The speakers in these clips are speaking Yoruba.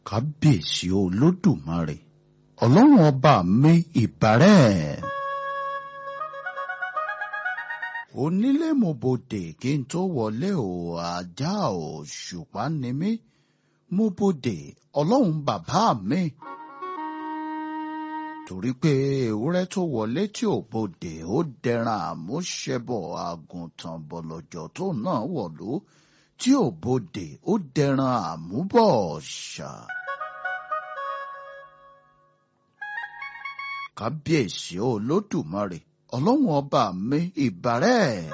kábíyèsí olódùmarè ọlọ́run ọba mi ìbárẹ̀. onílé mo bodè kí n tó wọlé o ajá o ṣùpá ni mí mo bodè ọlọ́run bàbá mi. torí pé ewúrẹ́ tó wọlé tí ò bodè ó dẹran àmúṣẹbọ̀ àgùntàn bọ̀lọ̀jọ̀ tó náà wọ̀lú tí ò bodè ó dẹran àmúbọ̀ ṣà. kábíyèsí olódùmarè ọlọ́run ọba mi ìbárẹ̀.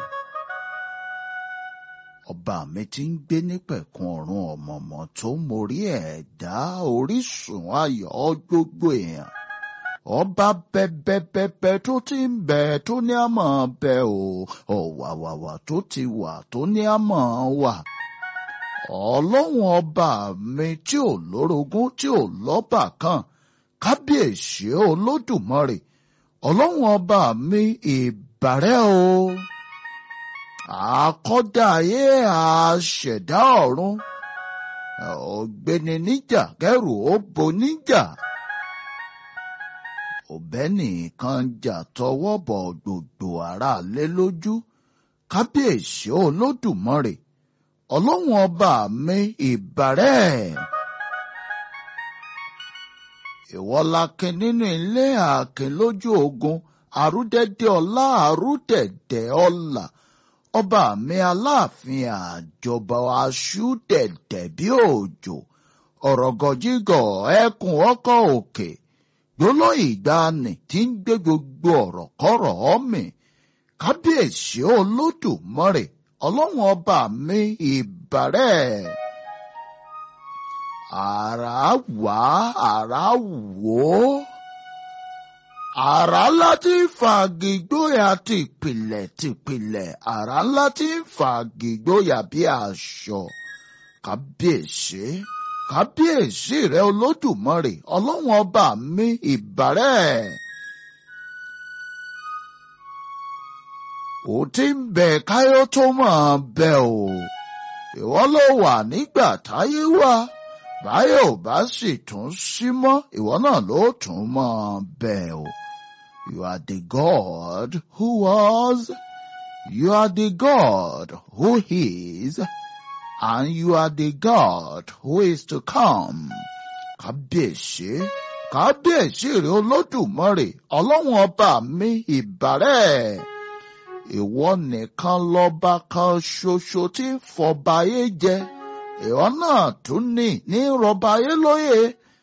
ọba mi ti ń gbé nípẹ̀kun ọ̀run ọ̀mọ̀mọ̀ tó mórí ẹ̀dá orísun ayọ̀ gbogbo èèyàn. ọba bẹbẹbẹbẹ tó ti ń bẹ tó ní àmọ́ bẹ o ọ̀wàwàwà tó ti wà tó ní àmọ́ wà. ọlọ́run ọba mi tí ò lórogún tí ò lọ́bàkan kábíyèsí olódùmarè ọlọ́run ọba mi ìbàrẹ̀ o àkọ́dá ayé àṣẹ̀dá ọ̀run ọ̀gbẹ́ni níjà kẹrù ó bo níjà ọ̀bẹ́ nìkan jà tọwọ́ bọ̀ gbogbo ara lé lójú kábíyèsí olódùmarè ọlọ́run ọba mi ìbàrẹ̀ ìwọ lakin nínú ilé àkìn lójú ogun àrúdẹdẹ ọlá àrúdẹdẹ ọlà ọba mi aláàfin àjọba aṣú dẹdẹ bí òjò ọ̀rọ̀gọ̀jígọ̀ ẹkùn ọkọ̀ òkè gbólóhùn ìgbàanì tí ń gbé gbogbo ọ̀rọ̀ kọ́rọ̀ ọmì kábíyèsí olódùmarè ọlọ́run ọba mi ìbàrẹ̀ àrá wá àrá wò ó. àrá ńlá tí ń fàgìgbóyà tìpìlẹ̀ tìpìlẹ̀ àrá ńlá tí ń fàgìgbóyà bí aṣọ. kábíyèsí kábíyèsí rẹ olódùmarè ọlọ́run ọba mi ìbàrẹ̀. ó ti ń bẹ káyọ̀ tó máa bẹ o ìwọ ló wà nígbà táyé wá báyọ̀ ò bá sì tún sí mọ́ ìwọ náà ló tún mọ́ bẹ́ẹ̀ o. You are the God who was, you are the God who is, and you are the God who is to come. Kábíyèsí, kábíyèsí rẹ̀ olódùmarè, ọlọ́run ọba mi ìbàrẹ̀. Ìwọ nìkan lọ́ba kan ṣoṣo tí ń fọba ayé jẹ ìwọ náà tún ní ní rọba ayé lóye.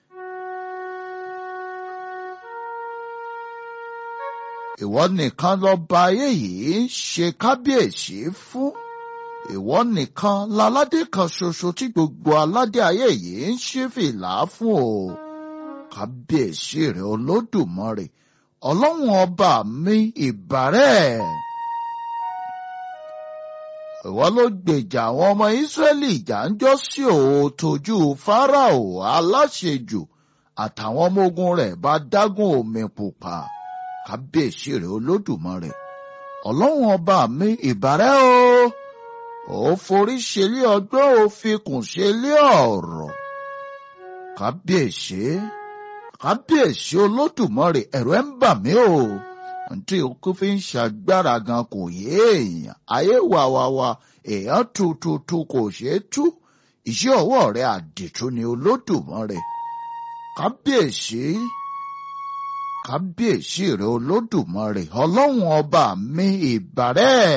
ìwọ nìkan lọba ayé yìí ń ṣe kábíyèsí fún. ìwọ nìkan láládé kan ṣoṣo tí gbogbo aládé ayé yìí ń ṣí fìlà fún o. kábíyèsí rẹ olódùmarè ọlọ́run ọba mi ìbàrẹ̀ ìwọ ló gbèjà àwọn ọmọ ìsírẹ́lì ìjà ń jọ́ sí òòtójú fáráò aláṣejù àtàwọn ọmọ ogun rẹ̀ bá dágún omi pupa kábíyèsí rẹ̀ olódùmarè ọlọ́run ọba mi ìbàrẹ̀ o ò forí ṣelé ọgbọ́n ò fikùn ṣelé ọ̀rọ̀ kábíyèsí kábíyèsí olódùmarè ẹ̀rù ẹ̀ ń bà mí o tí okú fi ń ṣàgbára gan kò yé èèyàn ayé wàwàwà èèyàn tututu kò ṣeé tú iṣẹ́ ọwọ́ rẹ̀ àdìtú ni olódùmarè kábíyèsí kábíyèsí rẹ̀ olódùmarè ọlọ́run ọba mi ìbàrẹ̀.